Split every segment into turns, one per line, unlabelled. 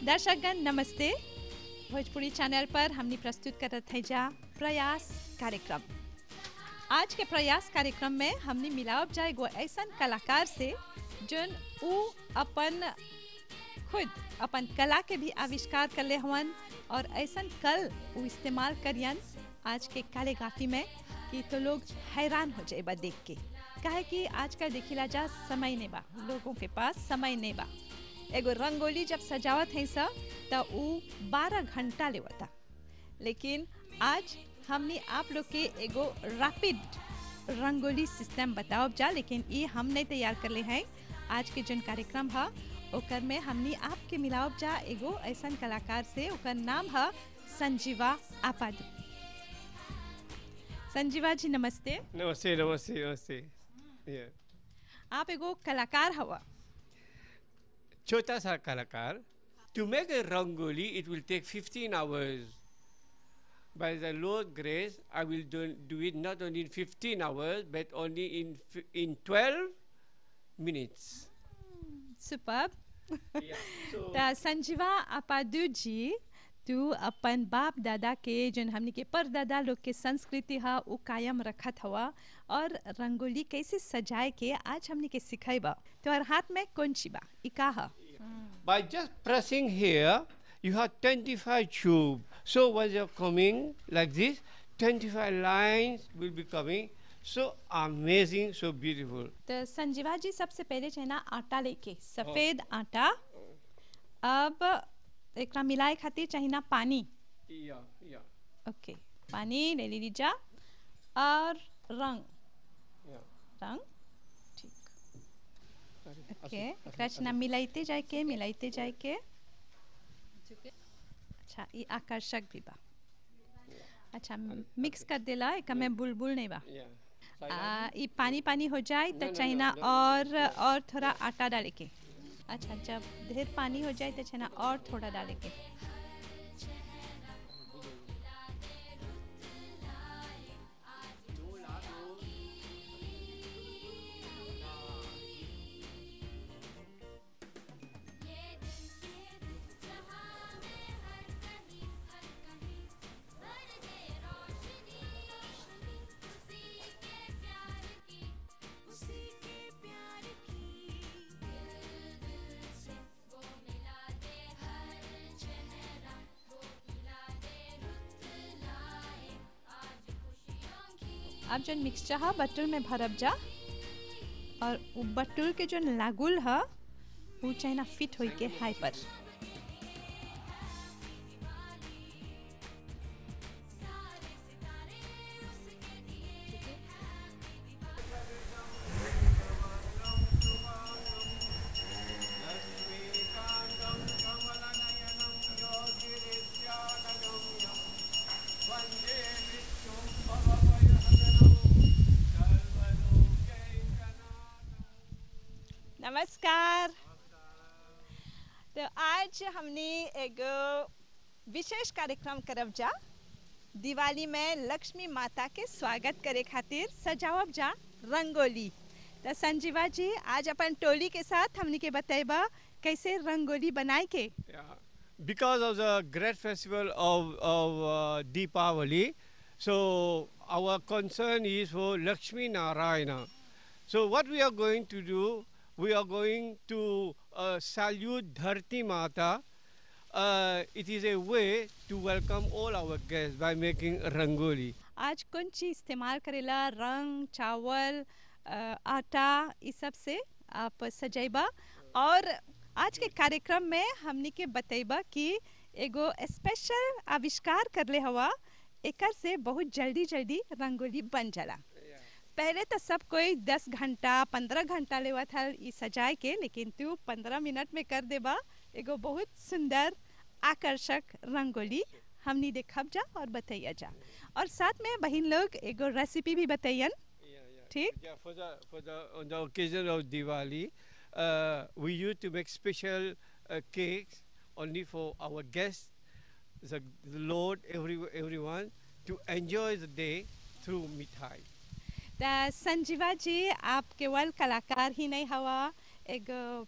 दर्शकगण नमस्ते भोजपुरी चैनल पर हमने प्रस्तुत करत है जा प्रयास कार्यक्रम आज के प्रयास कार्यक्रम में हमने मिलावब जाए एगो ऐसन कलाकार से जोन उ अपन खुद अपन कला के भी आविष्कार कर ले हवन और ऐसन कल उ इस्तेमाल करियन आज के कालेगाफी में कि तो लोग हैरान हो जाए देख के काहे कि आजकल देखिला जा समय नहीं बा लोगों के पास समय नहीं बा एगो रंगोली जब सजावत है सब तो उ बारह घंटा लेवता लेकिन आज हमने आप लोग के एगो रैपिड रंगोली सिस्टम बताओ जा लेकिन ये हम नहीं तैयार कर ले हैं आज के जन कार्यक्रम है ओकर में हमने आपके मिलावब जा एगो ऐसा कलाकार से ओकर नाम है संजीवा आपादू संजीवा जी नमस्ते
नमस्ते नमस्ते नमस्ते Yeah.
आप एगो कलाकार हवा
छोटा सा कलाकार To make a rangoli, it will take 15 hours. By the Lord grace, I will do, do it not only in 15 hours, but only in f- in 12 minutes.
Super
Yeah. So,
त संजीवा अपादू जी तू अपन बाप दादा के जन हमनी के परदादा लोग के संस्कृति हा उ कायम रखत हवा और रंगोली कैसे सजाए के आज हमनी के सिखाइबा तोहर हाथ में कौन ची बा ई का हा
by just pressing here, you have 25 tube. So when you're coming like this, 25 lines will be coming. So amazing, so beautiful.
तो संजीवा जी सबसे पहले चाहिए ना आटा लेके सफेद आटा अब एकरा मिलाए खातिर चाहिए ना पानी
Yeah, yeah,
ओके पानी ले ली जा और रंग
yeah.
रंग ठीक ओके एकरा छना मिलाइते जाए के मिलाइते जाए के अच्छा ये आकर्षक भी बा अच्छा मिक्स कर देला एक में बुलबुल नहीं बा
Yeah.
आ, ये पानी पानी हो जाए तो
no,
चाहिए
no,
ना
no.
और और थोड़ा आटा डाले के अच्छा जब ढेर पानी हो जाए तो चाहिए ना और थोड़ा डाले के अब जो मिक्सचर है बटुल में भरब जा और उ बटुल के जो लागुल है वो चाहिए ना फिट होई के हाई पर नमस्कार तो आज हमने एक विशेष कार्यक्रम करब जा दिवाली में लक्ष्मी माता के स्वागत करे खातिर सजावब जा रंगोली तो संजीवा जी आज अपन टोली के साथ हमने के बतेबा कैसे रंगोली बनाए के
Yeah. Because of the great festival of, of uh, Deepavali, so our concern is for Lakshmi Narayana. So what we are going to do, we are going to uh, salute Dharti Mata. Uh, it is a way to welcome all our guests by making rangoli.
आज कौन चीज इस्तेमाल करेला रंग चावल अ, आटा इस सब से आप सजाइबा और आज के कार्यक्रम में हमनी के बतैबा कि एगो स्पेशल आविष्कार करले हवा एकर से बहुत जल्दी जल्दी रंगोली बन जाला पहले तो सब कोई दस घंटा पंद्रह घंटा लेवा था ई सजाए के लेकिन तू पंद्रह मिनट में कर देबा एगो बहुत सुंदर आकर्षक रंगोली हमनी देखब जा और बतैया जा और साथ में बहन लोग एगो रेसिपी भी बतैयन ठीक
Yeah, for the for the on the occasion of Diwali, uh, we used to make special uh, cakes only for our guests, the, the Lord, every everyone to enjoy the day through mithai.
त संजीवा जी आप केवल कलाकार ही नहीं हवा एक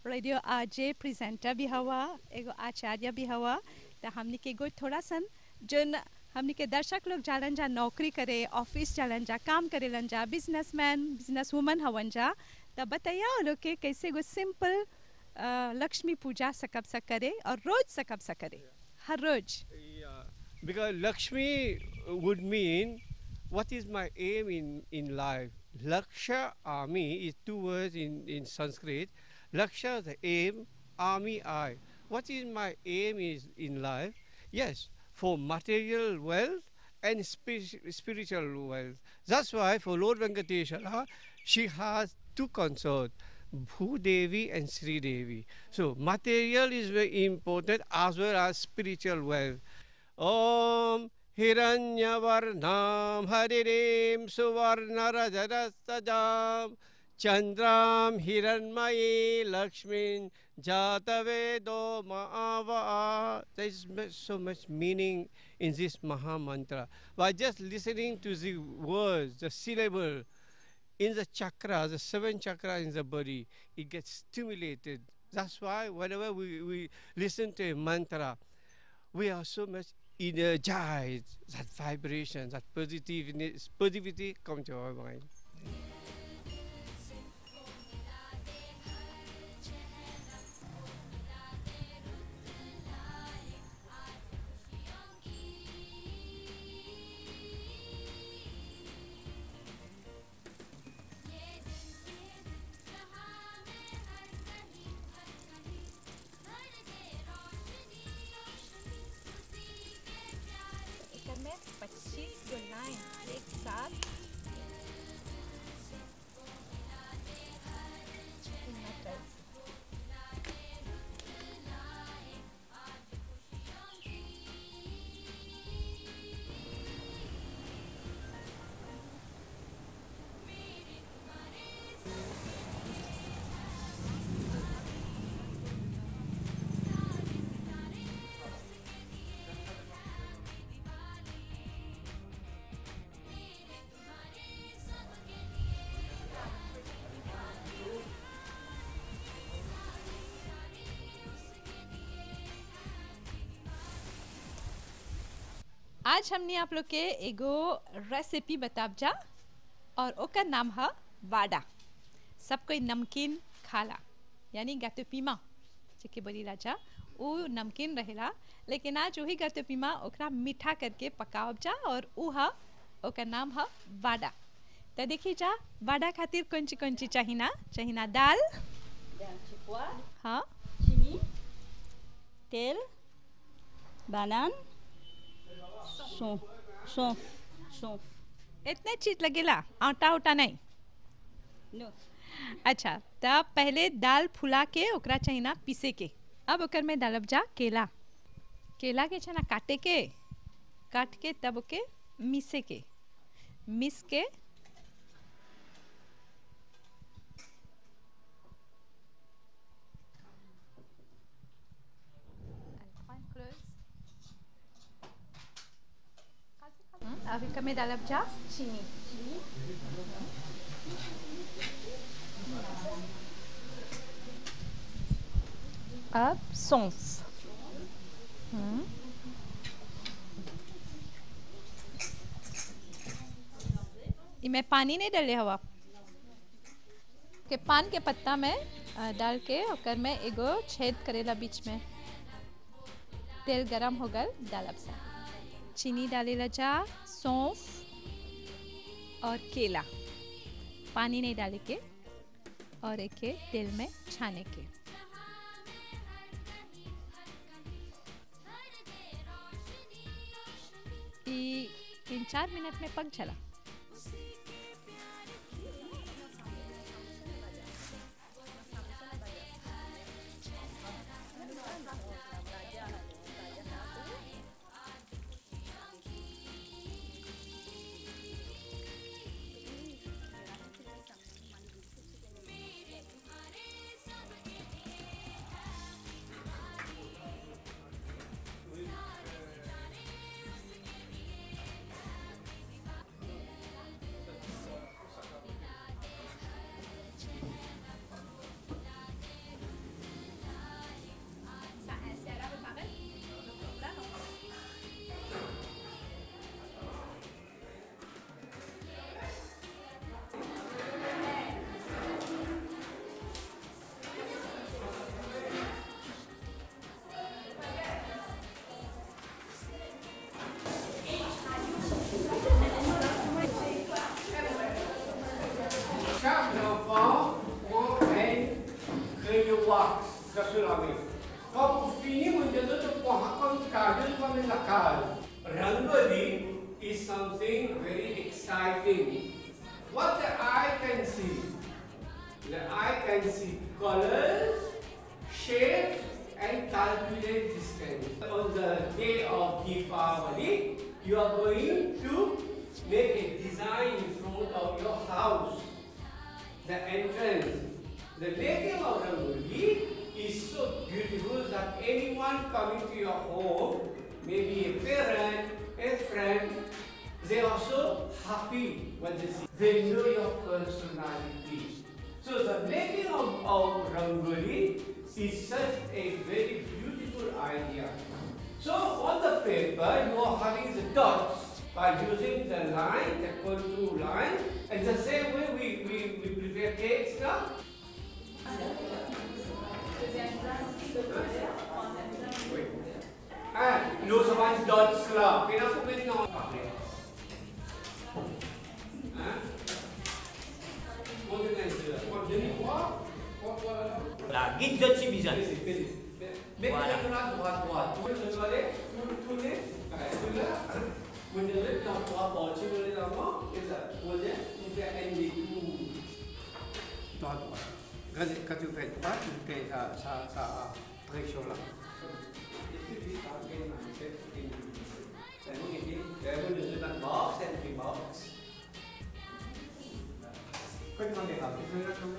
radio आजे presenter भी हवा एगो आचार्य भी हवा तो हमने के एगो थोड़ा सन जोन हमने के दर्शक लोग जालन जा नौकरी करे ऑफिस जालन जा काम करेलन जा बिजनेसमैन बिजनेस वुमन हवन जा तो बताइए वो लोग के कैसे एगो सिंपल लक्ष्मी पूजा सकब सा करे और रोज सकब सा करे हर रोज
Yeah, because Lakshmi would mean what is my aim in, in life. Laksha Ami is two words in, in Sanskrit. Laksha the aim, Ami I. What is my aim is in life? Yes, for material wealth and spi- spiritual wealth. That's why for Lord Venkateshwara, she has two consorts. Bhudevi and Sri Devi. So material is very important as well as spiritual wealth. Om Hiranyavarnam Haririm Suvarnarajastajam Chandram Hiranmayi Lakshmin Jatavedo Maava. There is mu- so much meaning in this Maha Mantra. By just listening to the words, the syllable, in the chakra, the seven chakra in the body, it gets stimulated. That's why whenever we, we listen to a mantra, we are so much energized. That vibration, that positiveness, positivity come to our mind.
एकर में 25 गो line एक साथ आज हमने आप लोग के एगो recipe बताब जा और ओकर नाम है वाडा सब कोई नमकीन खाला यानी गातो पीमा जेके बोली राजा वो नमकीन रहेला लेकिन आज वही गातो पीमा ओकरा मीठा करके पकावब जा और ऊ हा ओकर नाम है वाडा तो देखी जा वाडा खातिर कौन ची कौन ची चाहिना चाहिना दाल
Dan cipuat,
हाँ
cimi, tel, banan, सौंफ सौंफ सौंफ
इतने चीज लगेला आटा उटा नहीं
नो
अच्छा तब पहले दाल फुला के ओकरा चाहिए पीसे के अब ओकर में डालब जा केला केला के छना काटे के काट के तब ओके मिसे के मिस के अब एकर में डालब जा चीनी अब सौंफ हम्म। इमें पानी नहीं डाले हवा के पान के पत्ता में अ, डाल के ओकर में एगो छेद करेला बीच में तेल गरम हो गल डालब सा चीनी डालेला जा सौंफ और केला पानी नहीं डाले के और एक के तेल में छाने के ई तीन चार मिनट में पक चला
is something very exciting. What the eye can see? The eye can see colors, shape, and calculate distance. On the day of Deepavali, you are going to make a design in front of your house. The entrance. The making of Rangoli is so beautiful that anyone coming to your home, maybe a parent, a friend, they are so happy when they see. They know your personality. So the making of, of Rangoli is such a very beautiful idea. So on the paper, you are having the dots by using the line, the contour line, and the same way we, we, we prepare cakes now. Wait. Ah, no someone dots lah. Kenapa kau ni nak pakai? Ah? Kau dengan dia. Kau jadi kuat. Kau kuat.
Lagi jod si Bizan.
Basic, basic. Make
Voilà.
it around kuat kuat. Tu tu tu le, tu tu le. Ah, tu le. Benda le nak kuat kuat. Cuma le nama. Kita boleh kita endi tu. Kuat kuat. Kasi kasi kayak kuat, kayak sa sa sa threshold lah. Itu di target nanti ini. Saya mungkin ini, saya pun disebut box and di box. Kau jangan deh, itu nak kamu.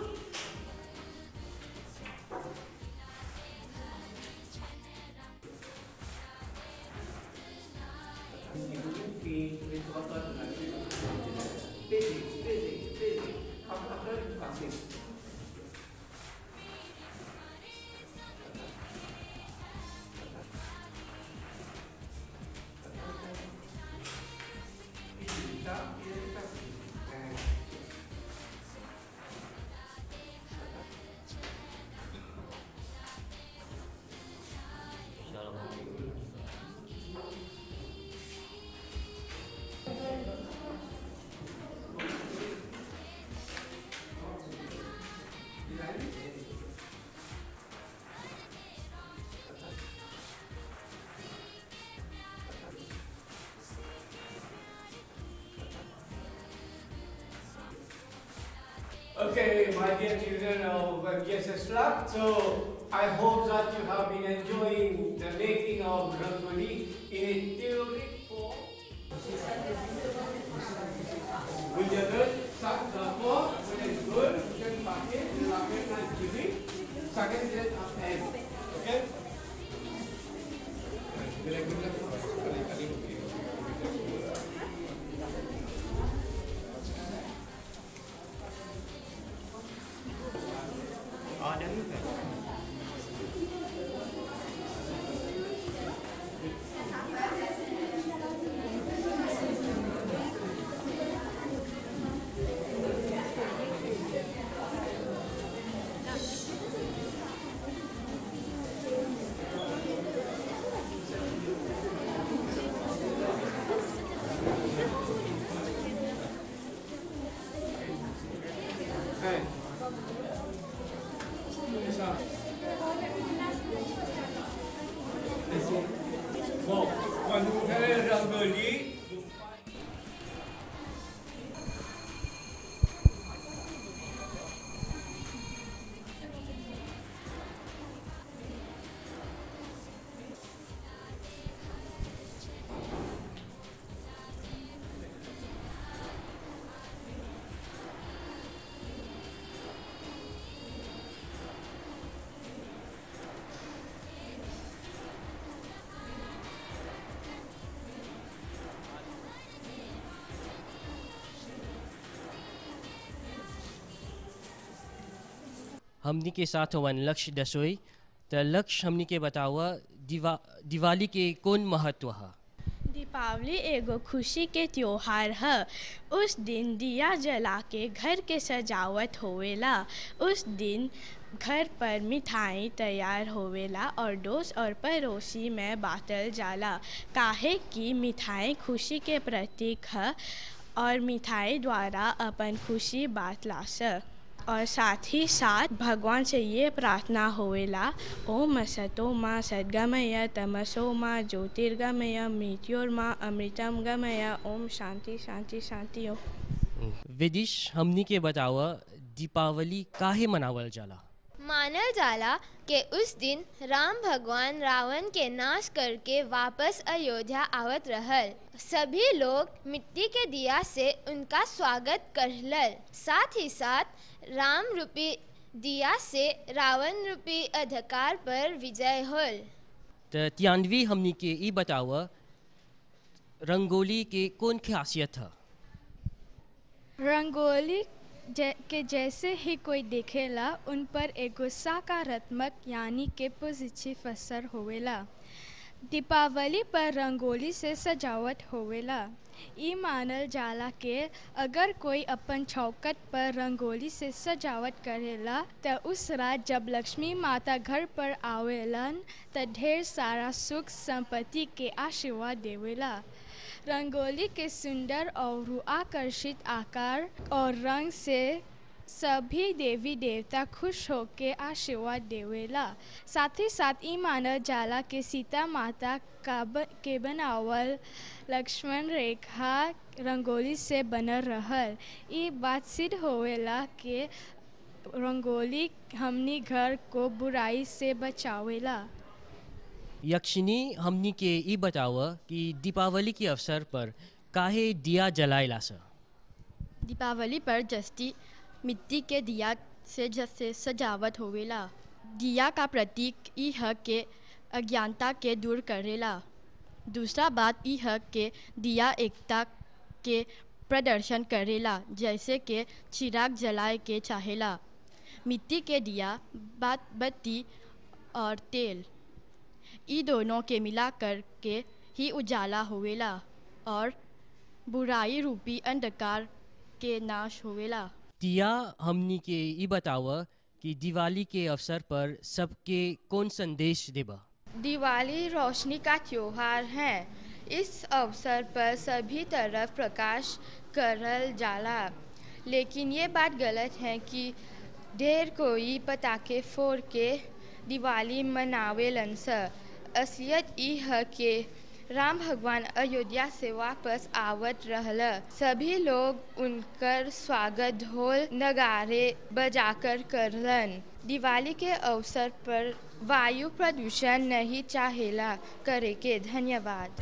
Okay, my dear children of GSS Club, so I hope that you have been enjoying the making of Rangoli in a theoretic form. Menjaga sak dapur, boleh good, kita pakai, dilakukan dengan TV, sakit tidak tak Okay? Bila-bila kali-kali
Oh, ada juga.
Hey. Esa. Wow, quando é rangoli,
हमनी के साथ वन लक्ष्य दसोई त लक्ष्य हमनी के बतावा दिवा दिवाली के कौन महत्व है
दीपावली एगो खुशी के त्योहार है उस दिन दिया जला के घर के सजावट होवेला उस दिन घर पर मिठाई तैयार होवेला और दोस्त और पड़ोसी में बांटल जाला काहे कि मिठाई खुशी के प्रतीक है और मिठाई द्वारा अपन खुशी बांटला से और साथ ही साथ भगवान से ये प्रार्थना होवेला ओम असतो माँ सद्गमय तमसो माँ ज्योतिर्गमय मृत्योर्मा अमृतम गमय ओम शांति शांति शांति ओम
विदिश हमनी के बतावा दीपावली काहे मनावल जाला
मानल जाला कि उस दिन राम भगवान रावण के नाश करके वापस अयोध्या आवत रहल सभी लोग मिट्टी के दिया से उनका स्वागत करलल साथ ही साथ राम रूपी दिया से रावण रूपी अधिकार पर विजय होल
त तियानवी हमनी के ई बतावा रंगोली के कौन खासियत है
रंगोली जै, के जैसे ही कोई देखेला उन पर एगो सकारात्मक यानी के पॉजिटिव असर होवेला दीपावली पर रंगोली से सजावट होवेला ई मानल जाला के अगर कोई अपन चौकट पर रंगोली से सजावट करेला त उस रात जब लक्ष्मी माता घर पर आवेलन त ढेर सारा सुख संपत्ति के आशीर्वाद देवेला रंगोली के सुंदर और आकर्षित आकार और रंग से सभी देवी देवता खुश होके आशीर्वाद देवेला साथ ही साथ ई मानल जाला के सीता माता का ब, के बनावल लक्ष्मण रेखा रंगोली से बनल रहल ई बात सिद्ध होवेला के रंगोली हमनी घर को बुराई से बचावेला
यक्षिनी हमनी के ई बतावा कि दीपावली के अवसर पर काहे दिया जलाइला सा
दीपावली पर जस्ती मिट्टी के दिया से जैसे सजावट होवेला दिया का प्रतीक ई है के अज्ञानता के दूर करेला दूसरा बात ई है के दिया एकता के प्रदर्शन करेला जैसे के चिराग जलाए के चाहेला मिट्टी के दिया बात बत्ती और तेल ई दोनों के मिला कर के ही उजाला होवेला और बुराई रूपी अंधकार के नाश होवेला
तिया हमनी के ई बतावा कि दिवाली के अवसर पर सबके कौन संदेश देबा
दिवाली रोशनी का त्योहार है इस अवसर पर सभी तरफ प्रकाश करल जाला लेकिन ये बात गलत है कि ढेर कोई पटाखे फोड़ के दिवाली मनावेलन स असलियत ई है कि राम भगवान अयोध्या से वापस आवत रहल सभी लोग उनकर स्वागत ढोल नगारे बजाकर करलन दिवाली के अवसर पर वायु प्रदूषण नहीं चाहेला करे के धन्यवाद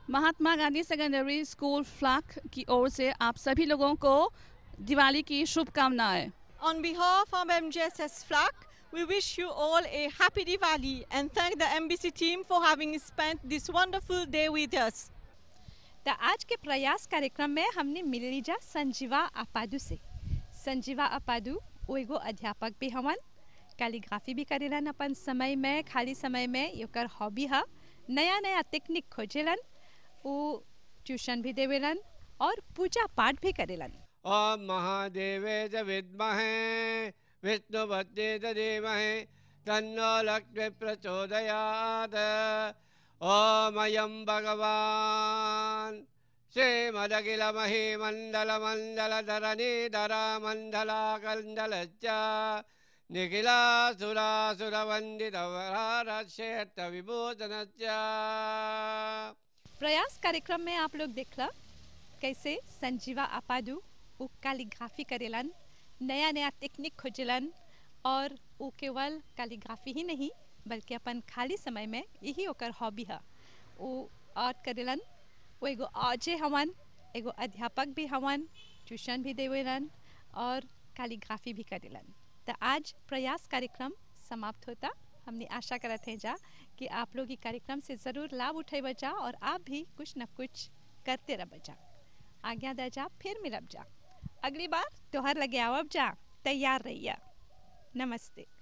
महात्मा गांधी सेकेंडरी स्कूल फ्लाक की ओर से आप सभी लोगों को दिवाली की शुभकामनाएं
On behalf of MJSS FLAC, we wish you all a happy Diwali and thank the MBC team for having spent this wonderful day with us.
तो आज के प्रयास कार्यक्रम में हमने मिल लीजा संजीवा अपादू से संजीवा अपादू वो एगो अध्यापक भी हवन कैलीग्राफी भी करेलन अपन समय में खाली समय में योकर हॉबी है नया नया तकनीक खोजेलन वो ट्यूशन भी देवेलन और पूजा पाठ भी करेलन
ॐ महादेवे च विद्महे विष्णुपत्ने च धीमहि तन्नो लक्ष्मी प्रचोदयात् ॐ अयं भगवान् श्रीमदखिलमहिमण्डलमण्डलधरणीधरामण्डलाकण्डलच्च निखिलासुरासुरवन्दितवरारक्षेत्रविभूषणच्च
प्रयास कार्यक्रम में आप लोग देखला कैसे संजीवा अपादू वो कैलीग्राफी करेलन नया नया तकनीक खोजलन और वो केवल कैलीग्राफी ही नहीं बल्कि अपन खाली समय में यही ओकर हॉबी है वो आर्ट करेलन वो एगो आजे हवन एगो अध्यापक भी हवन ट्यूशन भी देवेलन और कैलीग्राफी भी करेलन तो आज प्रयास कार्यक्रम समाप्त होता हमने आशा करते हैं जा कि आप लोग ये कार्यक्रम से ज़रूर लाभ उठे बचा और आप भी कुछ न कुछ करते रह बचा आज्ञा दे जा फिर मिलब जा अगली बार त्योहार लगे आवब जा तैयार रहिए नमस्ते